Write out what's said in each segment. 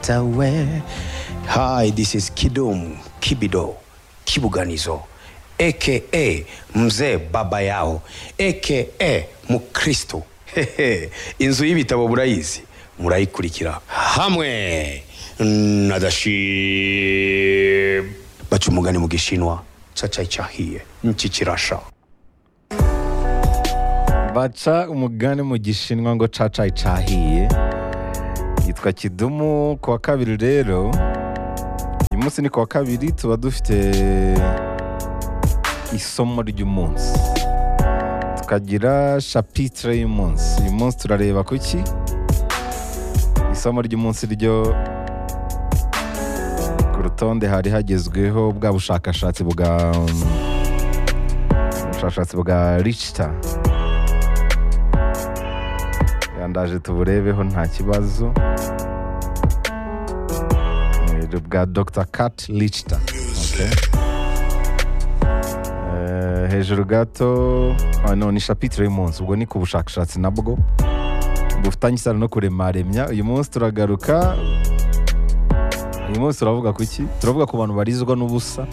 Chatawe. Hi, this is Kidum Kibido Kibuganizo aka Mzee Baba Yao aka Mukristo. Hehe, Inzu y'ibitabo burayizi murayikurikira hamwe na Dashib. Baca umugani mu Gishinwa caca icyahiye niki kirasha. baca umugani mu gishinwa ngo cacayi cahiye yitwa kidumu ku wa kabiri rero uyu munsi ni ku wa kabiri tuba dufite isomo ry'umunsi tukagira shapitire y'umunsi uyu munsi turareba ku ki isomo ry'umunsi ryo ku rutonde hari hagezweho bwa bushakashatsi bwa ubushakashatsi bwa ricita yandaje tuburebeho nta kibazo Eh, bwa dr kat lichta hejuru gato ah, no ni shapitire y'umunsi ubwo ni ku bushakashatsi nabwo bufitanye isano no kuremaremya uyu munsi turagaruka uyu munsi turavuga ku ki turavuga ku bantu barizwa n'ubusa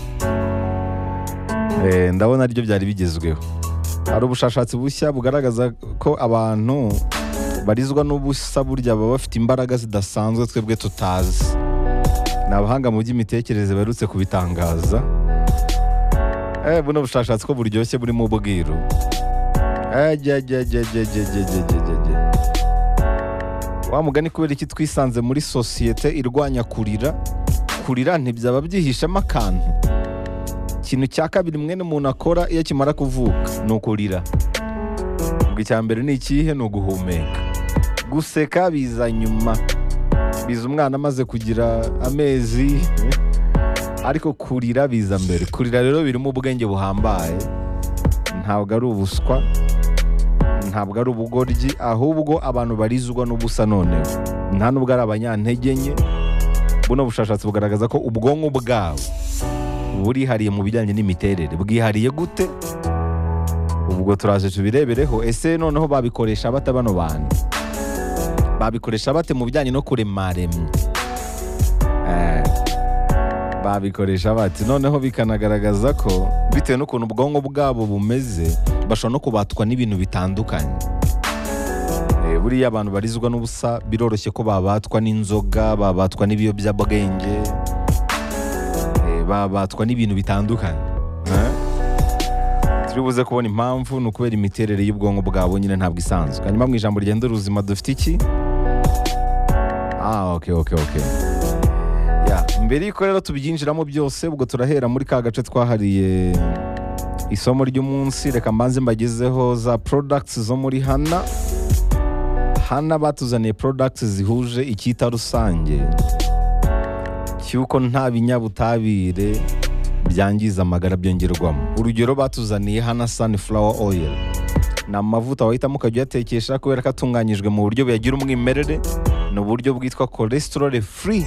Eh, ndabona aribyo byari bigezweho hari ubushakashatsi bushya bugaragaza ko abantu barizwa n'ubusa burya baba bafite imbaraga zidasanzwe twebwe tutazi ni abahanga mu by'imitekerereze baherutse kubitangaza eh buno bushakashatsi ko buryoshye burimo ubwiru Eh, jya, jya, jya, jya, jya, jya, jya, jya, jya, jya. wa mugani kubera iki twisanze muri sosiyete irwanya kurira kurira ntibyaba byihishemo akantu ikintu cya kabiri mwene umuntu akora iyo akimara kuvuka ni ukurira ubwo icya mbere ni ikihe ni uguhumeka guseka biza nyuma biza umwana amaze kugira amezi ariko kurira biza mbere kurira rero birimo ubwenge buhambaye ntabwo ari ubuswa ntabwo ari ubugoryi ahubwo abantu barizwa n'ubusa noneho nta n'ubwo ari abanyantege nke buno bushakashatsi bugaragaza ko ubwonko bwabo burihariye mu bijyanye n'imiterere bwihariye gute ubwo turaje tubirebereho ese noneho babikoresha bate bano bantu babikoresha bate mu bijyanye no kuremaremya Eh, babikoresha bate noneho bikanagaragaza ko bitewe n'ukuntu ubwonko bwabo bumeze bashobora no kubatwa n'ibintu bitandukanye Eh, buriya abantu barizwa n'ubusa biroroshye ko babatwa n'inzoga babatwa n'ibiyobyabwenge eh, babatwa n'ibintu bitandukanye Eh? turi buze kubona impamvu ni ukubera imiterere y'ubwonko bwabo nyine ntabwo isanzwe hanyuma mu ijambo rigenda ubuzima dufite iki ah ok ok ok Ya, mbere y'uko rero tubyinjiramo byose ubwo turahera muri ka gace twahariye isomo ry'umunsi reka mbanze mbagezeho za products zo muri hana hana batuzaniye products zihuje icyita rusange cy'uko nta binyabutabire byangiza amagara byongerwamo urugero batuzaniye hana sunflower oil ni amavuta wahitamo ukajya uyatekesha kubera ko atunganyijwe mu buryo buyagira umwimerere ni uburyo bwitwa cholesterol free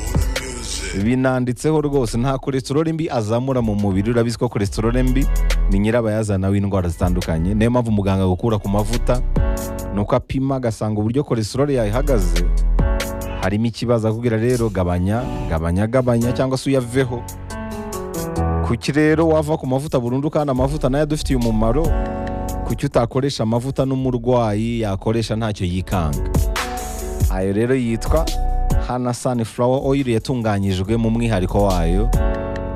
binanditseho rwose nta cholesterol mbi azamura mu mubiri urabizi ko cholesterol mbi ni nyirabayazana w'indwara zitandukanye niyo mpamvu muganga gukura ku mavuta ni uko apima agasanga uburyo cholesterol yayihagaze harimo ikibazo akubwira rero gabanya gabanya gabanya cyangwa se uyaveho kuki rero wava ku mavuta burundu kandi amavuta nayo adufitiye umumaro kuki utakoresha amavuta n'umurwayi yakoresha ntacyo yikanga ayo rero yitwa hana sunflower oil yatunganyijwe mu mwihariko wayo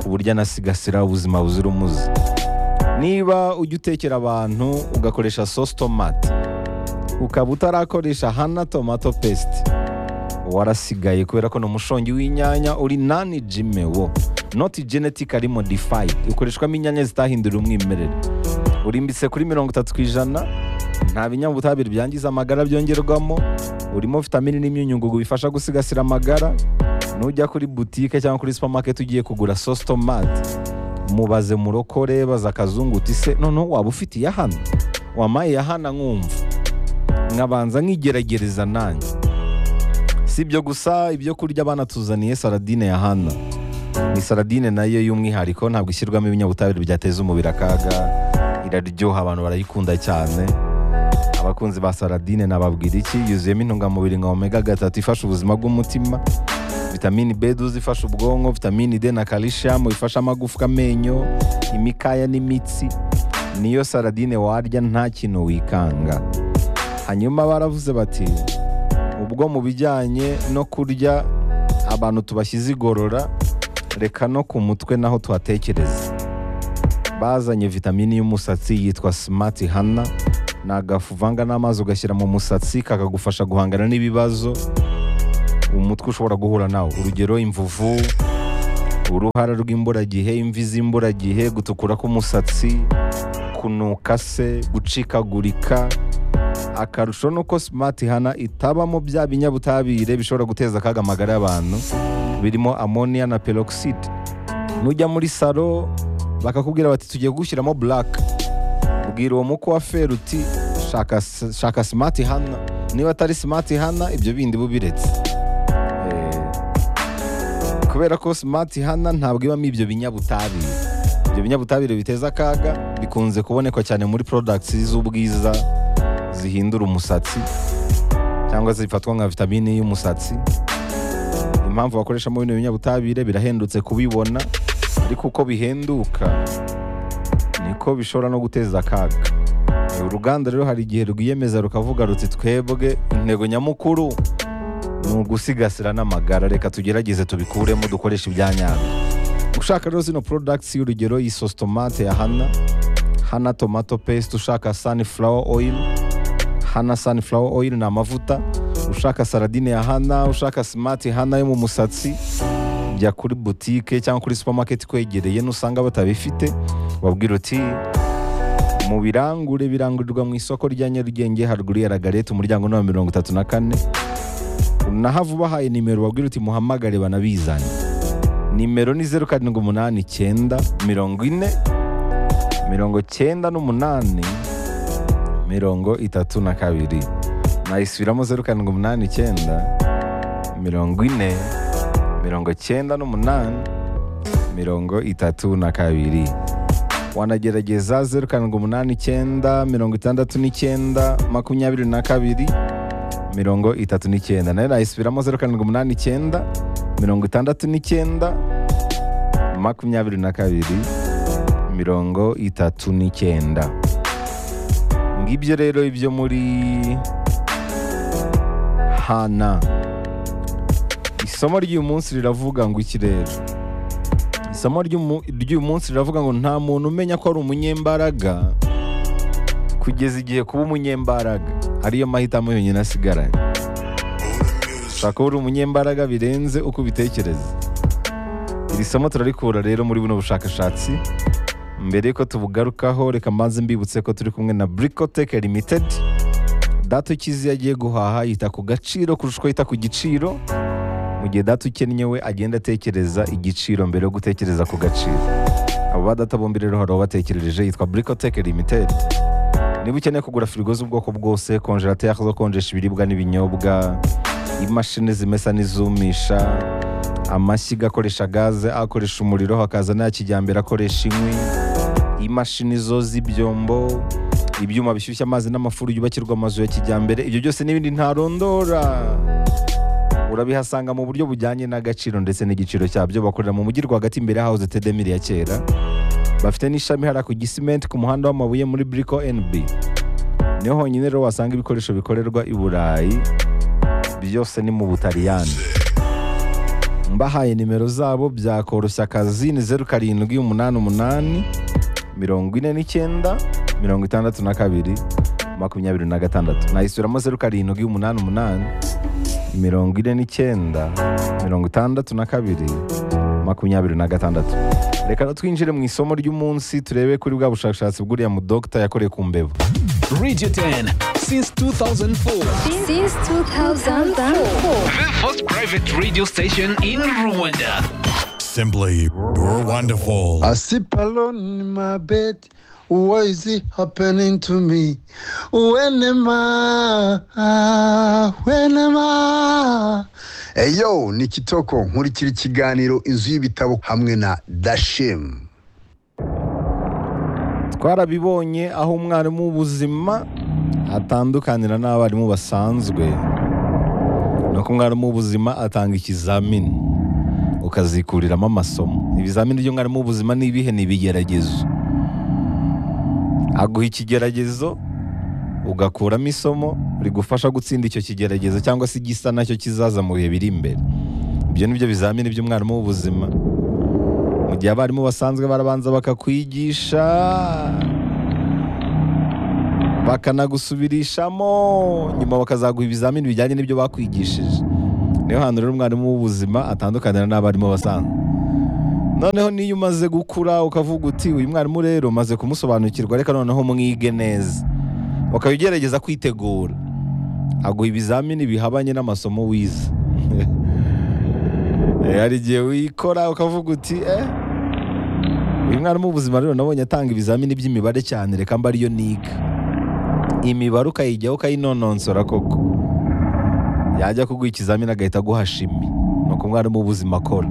ku buryo anasigasira ubuzima buzira umuze niba ujya utekera abantu ugakoresha sauce tomate ukaba utarakoresha hana tomato paste warasigaye kubera ko ni umushongi w'inyanya uri nani jime wo not genetically modified ukoreshwamo inyanya zitahindura umwimerere urimbitse kuri mirongo itatu ku ijana nta binyabutabire byangiza amagara byongerwamo urimo vitamini n'imyunyungugu bifasha gusigasira amagara nujya kuri butike cyangwa kuri supermarket ugiye kugura sauce tomate mubaze murokore baza akazungu uti se noneho waba ufitiye hano wamaye hana nkumva nkabanza nkigeragereza nanjye si ibyo gusa ibyo kurya banatuzaniye saradine ya hana ni saradine nayo y'umwihariko ntabwo ishyirwamo ibinyabutabire byateza umubiri akaga iraryoha abantu barayikunda cyane abakunzi ba saradine nababwira iki yuzuyemo intungamubiri nka omega gatatu ifasha ubuzima bw'umutima vitamini b duzi ifasha ubwonko vitamini d na kalishamu ifasha amagufwa amenyo imikaya n'imitsi niyo saradine warya nta kintu wikanga hanyuma baravuze bati ubwo mu bijyanye no kurya abantu tubashyize igorora reka no ku mutwe naho tuhatekereza bazanye vitamini y'umusatsi yitwa simati hana ni agafu uvanga n'amazi ugashyira mu musatsi kakagufasha guhangana n'ibibazo umutwe ushobora guhura nawo urugero imvuvu uruhara rw'imburagihe imvi z'imburagihe gutukura k'umusatsi kunuka se gucikagurika akarusho ni uko simati hana itabamo bya binyabutabire bishobora guteza akaga amagara y'abantu birimo amoniya na peroxide nujya muri salo bakakubwira bati tugiye gushyiramo buraka bwira uwo muko wa feri uti shaka, shaka simati hana niba atari simati hana ibyo bindi bubiretse Eh, kubera ko simati hana ntabwo ibamo ibyo binyabutabire ibyo binyabutabire biteza akaga bikunze kuboneka cyane muri porodagiti z'ubwiza zihindura umusatsi cyangwa zifatwa nka vitamini y'umusatsi impamvu bakoreshamo bino binyabutabire birahendutse kubibona ariko uko bihenduka niko bishobora no guteza akaga Eh, uruganda rero hari igihe rwiyemeza rukavuga ruti twebwe intego nyamukuru ni ugusigasira n'amagara reka tugerageze tubikuremo dukoreshe ibyanyabyo ushaka rero zino products y'urugero iyi sositomate ya hana hana tomato paste ushaka sunflower oil hana sunflower oil ni amavuta ushaka saradine ya hana ushaka smart hana yo mu musatsi jya kuri butike cyangwa kuri supermarket kwegereye nusanga batabifite wabwira uti mu birangure birangurirwa mu isoko rya nyarugenge haruguru ya ragarete umuryango ni wa mirongo itatu na kane unahava ubahaye nimero wabwira uti muhamagare banabizanye nimero ni zeru karindwi umunani icyenda mirongo ine mirongo cyenda n'umunani mirongo itatu na kabiri nayisubiramo zeru karindwi umunani icyenda mirongo ine mirongo cyenda n'umunani mirongo itatu na kabiri wanagerageza zeru karindwi umunani icyenda mirongo itandatu n'icyenda makumyabiri na kabiri mirongo itatu n'icyenda nayo nayisubiramo zeru karindwi umunani icyenda mirongo itandatu n'icyenda makumyabiri na kabiri mirongo itatu n'icyenda ngibyo rero ibyo muri hana isomo ry'uyu munsi riravuga ngo iki rero isomo ry'umu- ry'uyu munsi riravuga ngo nta muntu umenya ko ari umunyembaraga kugeza igihe kuba umunyembaraga ariyo mahitamo yonyine asigaranye ushobora kuba uri umunyembaraga birenze uko ubitekereza iri somo turarikura rero muri buno bushakashatsi mbere y'uko tubugarukaho reka mbanze mbibutse ko turi kumwe na burikoteke limitedi data ukizi iyo agiye guhaha yita ku gaciro kurusha uko yita ku giciro mu gihe data ukennye we agenda atekereza igiciro mbere yo gutekereza ku gaciro abo ba data bombi rero hari ubatekerereje yitwa burikoteke limitedi niba ukeneye kugura firigo z'ubwoko bwose konjerateri zo konjesha ibiribwa n'ibinyobwa imashini zimesa n'izumisha amashyiga akoresha gaze akoresha umuriro hakaza n'aya kijyambere akoresha inkwi imashini zo z'ibyombo ibyuma bishyushya amazi n'amafuru yubakirwa amazu ya kijyambere ibyo byose n'ibindi ntarondora urabihasanga mu buryo bujyanye n'agaciro ndetse n'igiciro cyabyo bakorera mu mujyi rwagati imbere ya hawuze tedemiri ya kera bafite n'ishami hariya ku gisimenti ku muhanda w'amabuye muri buriko NB niho honyine rero wasanga ibikoresho bikorerwa i burayi byose ni mu butaliyani mbahaye nimero zabo byakoroshya akazi ni zeru karindwi umunani umunani mirongo ine n'icyenda mirongo itandatu na kabiri makumyabiri na gatandatu nayisubiramo zeru karindwi umunani umunani mirongo ine n'icyenda mirongo itandatu na kabiri makumyabiri na gatandatu reka na twinjire mu isomo ry'umunsi turebe kuri bwa bushakashatsi bw'uriya mudogita yakoreye ku mbeba Radio 10 since 2004. since 2004. The first private radio station in Rwanda. Simply, you're wonderful. I sleep alone in my bed. What is it happening to me? When am I? When am I? Eyo, ni Kitoko nkurikira ikiganiro inzu y'ibitabo hamwe na Dashim. twarabibonye aho umwarimu w'ubuzima atandukanira n'abarimu basanzwe no nuko umwarimu w'ubuzima atanga ikizamini ukazikuriramo amasomo ibizamini by'umwarimu w'ubuzima ni ibihe ni ibigeragezo aguha ikigeragezo ugakuramo isomo rigufasha gutsinda icyo kigeragezo cyangwa se igisa nacyo kizaza mu bihe biri imbere ibyo ni byo bizamini by'umwarimu w'ubuzima mu gihe abarimu basanzwe barabanza bakakwigisha bakanagusubirishamo nyuma bakazaguha ibizamini bijyanye n'ibyo bakwigishije niyo hantu rero umwarimu w'ubuzima atandukanira n'abarimu basanzwe noneho niyo umaze gukura ukavuga uti uyu mwarimu rero umaze kumusobanukirwa reka noneho mwige neza ukaba ugerageza kwitegura aguha ibizamini bihabanye n'amasomo wize Eh, hari igihe wikora ukavuga uti eh uyu mwarimu w'ubuzima rero nabonye atanga ibizamini by'imibare cyane reka mba ariyo niga imibare ukayijyaho ukayinononsora koko yajya kuguha ikizamini agahita aguha shimi ni uko umwarimu w'ubuzima akora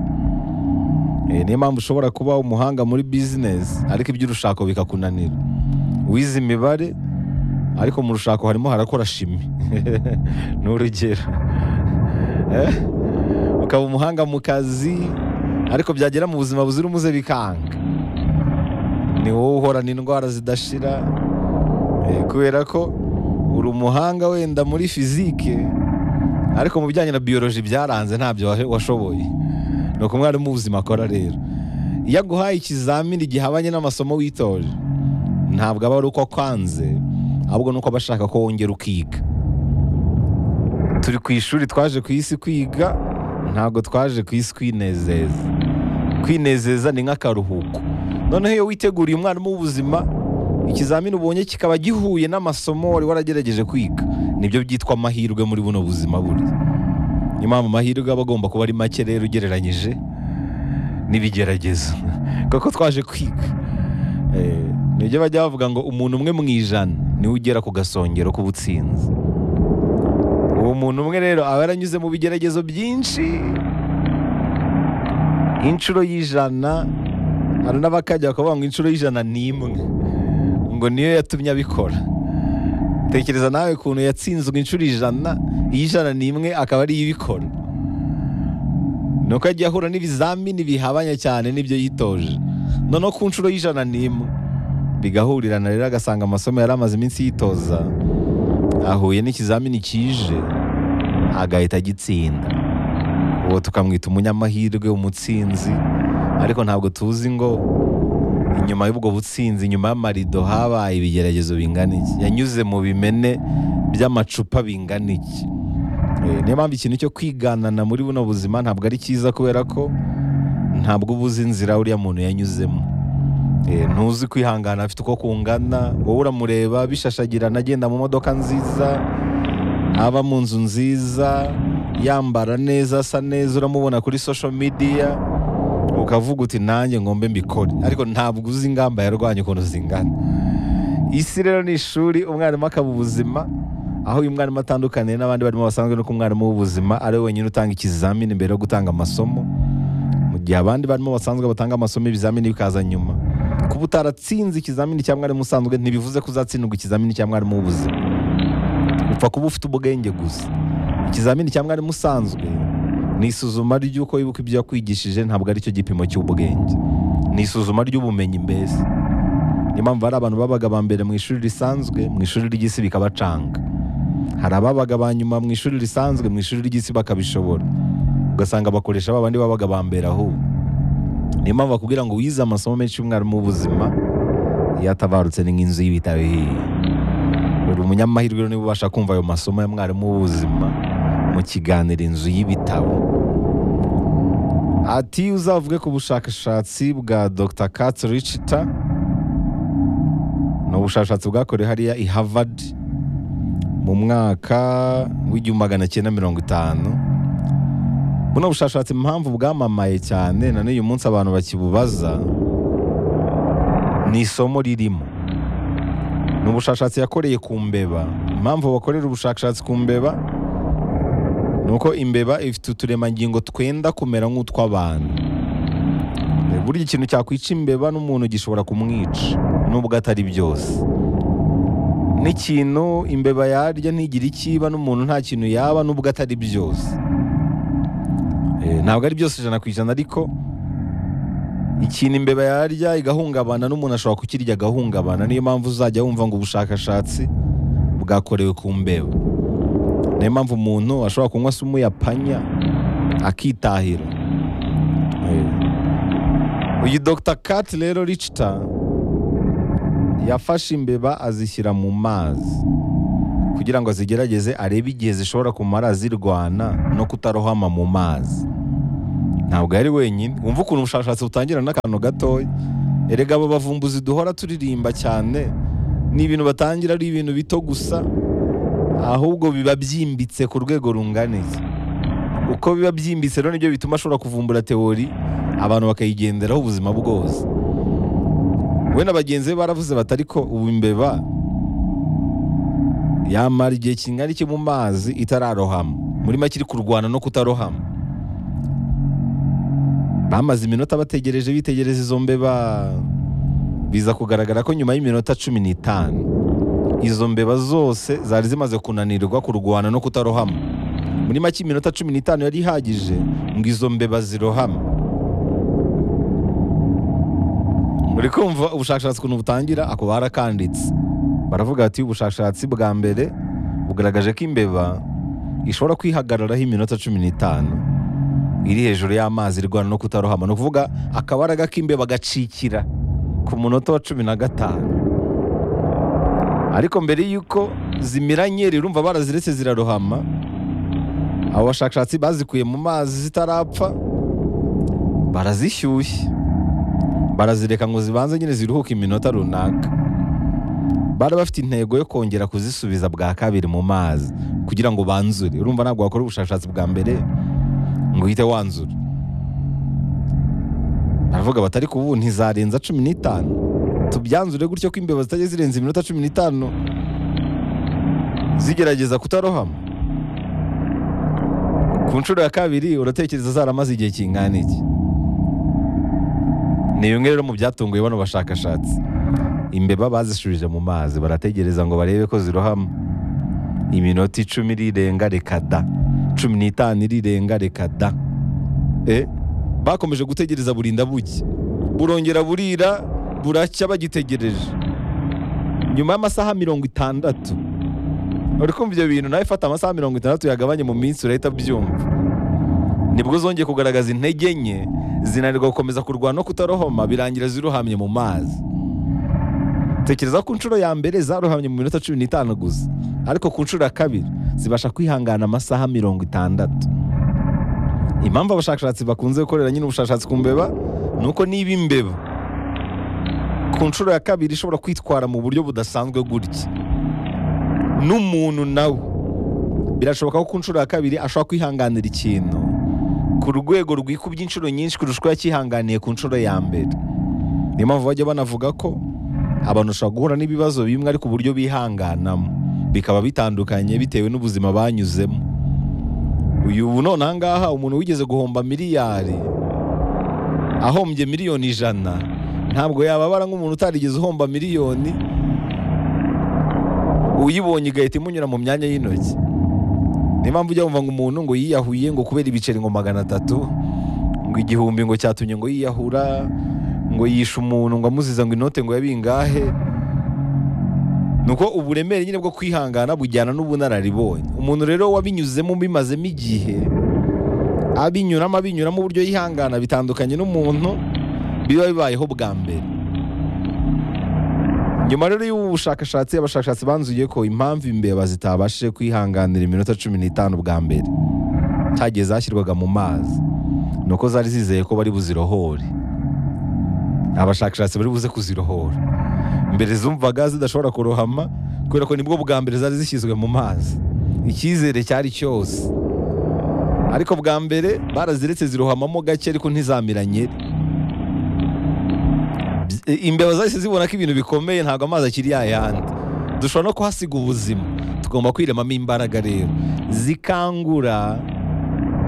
Eh, niyo mpamvu ushobora kuba umuhanga muri bizinesi ariko iby'urushako bikakunanira wize imibare ariko mu rushako harimo harakora shimi ni urugero Eh, ukaba umuhanga mu kazi ariko byagera mu buzima buzira umuze bikanga ni wowe uhorana indwara zidashira Eh, kubera ko uri umuhanga wenda muri fizike ariko mu bijyanye na biyoloji byaranze ntabyo wa- washoboye ni uko umwarimu w'ubuzima akora rero iyo aguhaye ikizamini gihabanye n'amasomo witoje ntabwo aba ari uko akwanze ahubwo ni uko aba ashaka ko wongera ukiga turi ku ishuri twaje ku isi kwiga ntabwo twaje ku isi kwinezeza kwinezeza ni nk'akaruhuko noneho iyo witeguriye umwarimu w'ubuzima ikizamini ubonye kikaba gihuye n'amasomo wari waragerageje kwiga nibyo byitwa amahirwe muri buno buzima burya niyo mpamvu amahirwe aba agomba kuba ari make rero ugereranyije n'ibigeragezo kuko twaje kwiga Eh, nibyo bajya bavuga ngo umuntu umwe mu ijana niwe ugera ku gasongero k'ubutsinzi uwo muntu umwe rero aba yaranyuze mu bigeragezo byinshi inshuro y'ijana hari n'abakajya bakavuga ngo inshuro y'ijana n'imwe ngo niyo yatumye abikora tekereza nawe ukuntu yatsinzwe inshuro ijana iy'ijana n'imwe akaba ariyo ibikora ni uko yagiye ahura n'ibizamini bihabanye cyane n'ibyo yitoje noneho ku nshuro y'ijana n'imwe bigahurirana rero agasanga amasomo yari amaze iminsi yitoza ahuye n'ikizamini kije agahita agitsinda uwo tukamwita umunyamahirwe umutsinzi ariko ntabwo tuzi ngo inyuma y'ubwo butsinzi inyuma y'amarido habaye ibigeragezo bingana iki yanyuze mu bimene by'amacupa bingana iki Eh, niyo mpamvu ikintu cyo kwiganana muri buno buzima ntabwo ari cyiza kubera ko ntabwo uba uzi inzira uriya muntu yanyuzemo Eh, ntuzi kwihangana afite uko kungana wowe uramureba bishashagirana agenda mu modoka nziza aba mu nzu nziza yambara neza asa neza uramubona kuri social media ukavuga uti nanjye ngombe mbikore ariko ntabwo uzi ingamba yarwanya ukuntu zingana isi rero ni ishuri umwarimu akaba ubuzima aho uyu mwarimu atandukaniye n'abandi barimo basanzwe nuko umwarimu w'ubuzima ari we wenyine utanga ikizamini mbere yo gutanga amasomo mu gihe abandi barimo basanzwe batanga amasomo ibizamini bikaza nyuma kuba utaratsinze ikizamini cya mwarimu usanzwe ntibivuze ko uzatsindwa ikizamini cya mwarimu w'ubuzima upfa kuba ufite ubwenge gusa ikizamini cya mwarimu usanzwe ni isuzuma ry'uko wibuka ibyo yakwigishije ntabwo aricyo gipimo cy'ubwenge ni isuzuma ry'ubumenyi mbese niyo mpamvu hari abantu babaga ba mbere mu ishuri risanzwe mu ishuri ry'isi bikabacanga hari ababaga ba nyuma mu ishuri risanzwe mu ishuri ry'isi bakabishobora ugasanga bakoresha ba bandi babaga ba mbere ahubwo niyo mpamvu bakubwira ngo wize amasomo menshi y'umwarimu w'ubuzima iyo atabarutse ni nk'inzu y'ibitaro ihiye buri umunyamahirwe rero niba ubasha kumva ayo masomo ya mwarimu w'ubuzima mu kiganiro inzu y'ibitabo ati uzavuge ku bushakashatsi bwa dr Katz Richter ni ubushakashatsi bwakorewe hariya i Harvard mu mwaka w'igihumbi magana cyenda mirongo itanu buno bushakashatsi impamvu bwamamaye cyane na n'uyu munsi abantu bakibubaza ni isomo ririmo ni ubushakashatsi yakoreye ku mbeba impamvu bakorera ubushakashatsi ku mbeba ni uko imbeba ifite uturemangingo twenda kumera nk'utw'abantu E, burya ikintu cyakwica imbeba n'umuntu gishobora kumwica nubwo atari byose n'ikintu imbeba yarya ntigire ikiba n'umuntu nta kintu yaba nubwo atari byose Eh, ntabwo ari byose ijana ku ijana ariko ikintu imbeba yarya igahungabana n'umuntu ashobora kukirya agahungabana niyo mpamvu uzajya wumva ngo ubushakashatsi bwakorewe ku mbeba niyo mpamvu umuntu ashobora kunywa se umuyapanya akitahira Eh, uyu dr kat rero richita yafashe imbeba azishyira mu mazi kugira ngo azigerageze arebe igihe zishobora kumara zirwana no kutarohama mu mazi ntabwo yari wenyine wumva ukuntu ubushakashatsi butangira n'akantu gatoya erega abo bavumbuzi duhora turirimba cyane ni ibintu batangira ari ibintu bito gusa ahubwo biba byimbitse ku rwego runganiye uko biba byimbitse rero nibyo bituma ashobora kuvumbura teori abantu bakayigenderaho ubuzima bwose we na bagenzi be baravuze bati ariko ubu imbeba yamara igihe kingana iki mu mazi itararohama muri make iri kurwana no kutarohama bamaze iminota bategereje bitegereza izo mbeba biza kugaragara ko nyuma y'iminota cumi n'itanu izo mbeba zose zari zimaze kunanirwa kurwana no kutarohama muri make iminota cumi n'itanu yari ihagije ngo izo mbeba zirohame uri kumva ubushakashatsi ukuntu butangira ako barakanditse baravuga bati ubushakashatsi bwa mbere bugaragaje ko imbeba ishobora kwihagararaho iminota cumi n'itanu iri hejuru y'amazi irwana no kutarohama ni ukuvuga akabaraga k'imbeba gacikira ku munota wa cumi na gatanu ariko mbere y'uko zimiranye rirumva baraziretse zirarohama abo bashakashatsi bazikuye mu mazi zitarapfa barazishyushye barazireka ngo zibanze nyine ziruhuke iminota runaka bari bafite intego yo kongera kuzisubiza bwa kabiri mu mazi kugira ngo banzure urumva ntabwo wakora ubushakashatsi bwa mbere ngo uhite wanzura baravuga batari ku ubu ntizarenza cumi n'itanu tubyanzure gutyo ko imbeba zitajya zirenza iminota cumi n'itanu zigerageza kutarohama ku nshuro ya kabiri uratekereza zaramaze igihe kingana iki ni bimwe rero mu byatunguye bano bashakashatsi imbeba bazishubije mu mazi barategereza ngo barebe ko zirohama iminota icumi irirenga reka da cumi n'itanu irirenga reka da e bakomeje gutegereza burinda buke burongera burira buracya bagitegereje nyuma y'amasaha mirongo itandatu uri kumva ibyo bintu nawe fata amasaha mirongo itandatu yagabanye mu minsi urahita byumva nibwo zongeye kugaragaza intege nke zinanirwa gukomeza kurwana no kutarohoma birangira zirohamye mu mazi tekereza ku nshuro ya mbere zarohamye mu minota cumi n'itanu gusa ariko ku nshuro ya kabiri zibasha kwihangana amasaha mirongo itandatu impamvu abashakashatsi bakunze gukorera nyine ubushakashatsi ku mbeba ni uko niba imbeba ku nshuro ya kabiri ishobora kwitwara mu buryo budasanzwe gutya n'umuntu nawe birashoboka ko ku nshuro ya kabiri ashobora kwihanganira ikintu ku rwego rwikubye inshuro nyinshi kurusha uko yakihanganiye ku nshuro ya mbere niyo mpamvu bajya banavuga ko abantu bashobora guhura n'ibibazo bimwe ariko uburyo bihanganamo bikaba bitandukanye bitewe n'ubuzima banyuzemo uyu ubu none aha ngaha umuntu wigeze guhomba miliyari ahombye miliyoni ijana ntabwo yababara nk'umuntu utarigeze uhomba miliyoni uyibonye igahita imunyura mu myanya y'intoki niyo mpamvu ujya wumva ngo umuntu ngo yiyahuye ngo kubera ibiceri ngo magana atatu ngo igihumbi ngo cyatumye ngo yiyahura ngo yishe umuntu ngo amuziza ngo inote ngo yabingahe ni uko uburemere nyine bwo kwihangana bujyana n'ubunararibonye umuntu rero wabinyuzemo bimazemo igihe abinyuramo abinyuramo uburyo yihangana bitandukanye n'umuntu biba bibayeho bwa mbere nyuma rero y'ubu bushakashatsi abashakashatsi banzuye ko impamvu imbeba zitabashije kwihanganira iminota cumi n'itanu bwa mbere cyagiye zashyirwaga mu mazi ni uko zari zizeye ko bari buzirohore abashakashatsi bari buze kuzirohora mbere zumvaga zidashobora kurohama kubera ko nibwo bwa mbere zari zishyizwe mu mazi icyizere cyari cyose ariko bwa mbere baraziretse zirohamamo gake ariko ntizamiranye imbeba zahise zibona ko ibintu bikomeye ntabwo amazi akiri yayandi dushobora no kuhasiga ubuzima tugomba kwiremamo imbaraga rero zikangura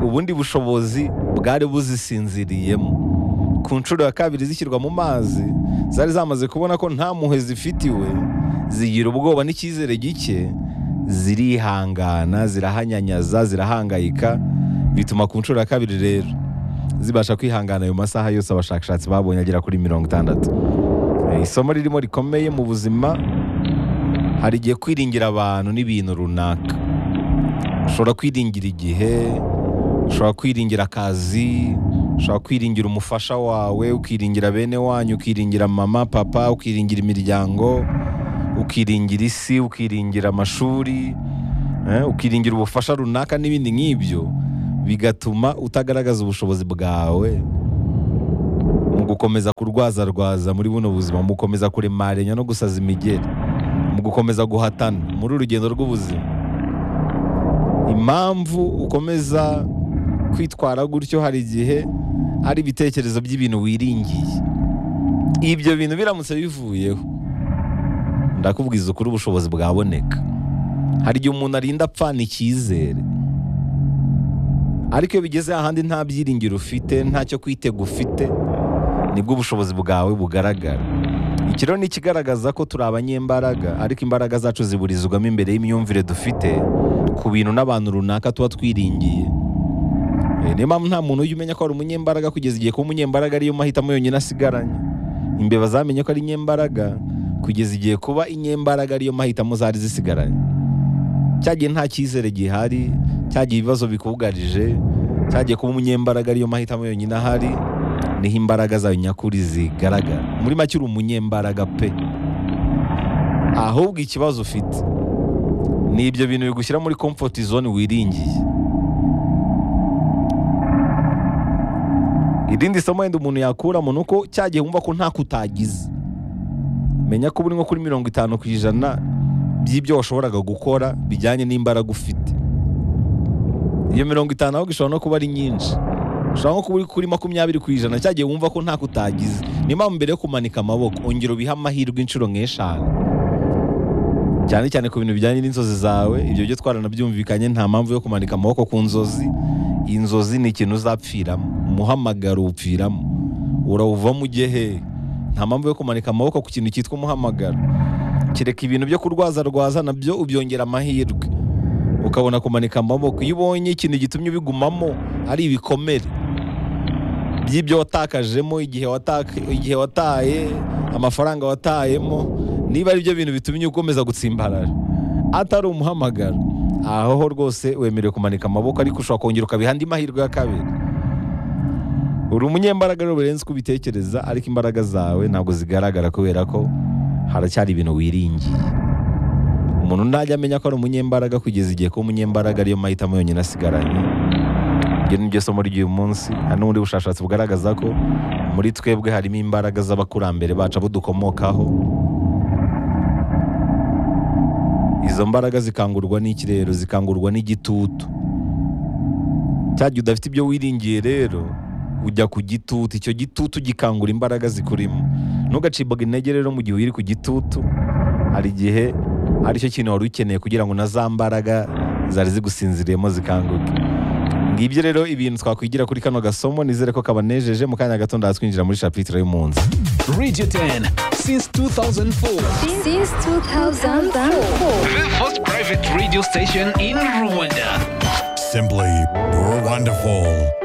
ubundi bushobozi bwari buzisinziriyemo ku nshuro ya kabiri zishyirwa mu mazi zari zamaze kubona ko nta mpuhwe zifitiwe zigira ubwoba n'icyizere gike zirihangana zirahanyanyaza zirahangayika bituma ku nshuro ya kabiri rero zibasha kwihangana ayo masaha yose abashakashatsi babonye agera kuri mirongo itandatu Eh, isomo ririmo rikomeye mu buzima hari igihe kwiringira abantu n'ibintu runaka ushobora kwiringira igihe ushobora kwiringira akazi ushobora kwiringira umufasha wawe ukiringira bene wanyu ukiringira mama papa ukiringira imiryango ukiringira isi ukiringira amashuri eh, ukiringira ubufasha runaka n'ibindi nk'ibyo bigatuma utagaragaza ubushobozi bwawe mu gukomeza kurwazarwaza muri buno buzima mu gukomeza kuremarenya no gusaza imigeri mu gukomeza guhatana muri uru rugendo rw'ubuzima impamvu ukomeza kwitwara gutyo hari igihe ari ibitekerezo by'ibintu wiringiye ibyo bintu biramutse bivuyeho ndakubwiza ukuri ubushobozi bwaboneka hari igihe umuntu arinda apfana icyizere ariko iyo bigeze ahandi nta byiringiro ufite ntacyo kwitega ufite nibwo ubushobozi bwawe bugaragara iki rero ni ikigaragaza ko turi abanyembaraga ariko imbaraga zacu ziburizwamo imbere y'imyumvire dufite ku bintu n'abantu runaka tuba twiringiye Eh, niyo mpamvu nta muntu ujya umenya ko ari umunyembaraga kugeza igihe kuba umunyembaraga ariyo mahitamo yonyine asigaranye imbeba zamenye ko ari inyembaraga kugeza igihe kuba inyembaraga ariyo mahitamo zari zisigaranye cyagiye nta cyizere gihari cyagiye ibibazo bikugarije cyagiye kuba umunyembaraga ariyo mahitamo yonyine ahari niho imbaraga zawe nyakuri zigaragara muri make uri umunyembaraga pe ahubwo ikibazo ufite ni ibyo bintu bigushyira muri comfort zone wiringiye irindi somo wenda umuntu yakuramo ni uko cyagiye wumva ko ntako utagize menya ko uri nko kuri mirongo itanu ku ijana by'ibyo washoboraga gukora bijyanye n'imbaraga ufite iyo mirongo itanu ahubwo ishobora no kuba ari nyinshi ushobora nko kuba uri kuri makumyabiri ku ijana cyagiye wumva ko ntako utagize niyo mpamvu mbere yo kumanika amaboko ongera ubihe amahirwe inshuro nk'eshanu cyane cyane ku bintu bijyanye n'inzozi zawe ibyo byo twaranabyumvikanye nta mpamvu yo kumanika amaboko ku nzozi inzozi ni ikintu uzapfiramo umuhamagaro upfiramo urawuvamo ujye hehe nta mpamvu yo kumanika amaboko ku kintu cyitwa umuhamagaro kereka ibintu byo kurwazarwaza nabyo ubyongera amahirwe ukabona kumanika amaboko iyo ubonye ikintu gitumye ubigumamo ari ibikomere by'ibyo watakajemo igihe wataka igihe wataye amafaranga watayemo niba ari byo bintu bitumye ukomeza gutsimbarara atari umuhamagaro aho ho rwose wemerewe kumanika amaboko ariko ushobora kongera ukabiha andi mahirwe ya kabiri uri umunyembaraga rero birenze uko ubitekereza ariko imbaraga zawe ntabwo zigaragara kubera ko haracyari ibintu wiringiye umuntu ntajya amenya ko ari umunyembaraga kugeza igihe ko umunyembaraga ariyo mahitamo yonyine asigaranye iryo ni ryo somo ry'uyu munsi hari n'ubundi bushakashatsi bugaragaza ko muri twebwe harimo imbaraga z'abakurambere bacu abo dukomokaho izo mbaraga zikangurwa n'ikirero zikangurwa n'igitutu cya gihe udafite ibyo wiringiye rero ujya ku gitutu icyo gitutu gikangura imbaraga zikurimo ntugacibwaga intege rero mu gihe uri ku gitutu hari igihe ari cyo kintu wari ukeneye kugira ngo na za mbaraga zari zigusinziriyemo zikanguke ngibyo rero ibintu twakwigira kuri kano gasomo nizere ko kabanejeje mu kanya gato ndatwinjira muri shapitire y'umunsi Radio 10, since 2004, Since 2004. the first private radio station in Rwanda. Simply, you're wonderful.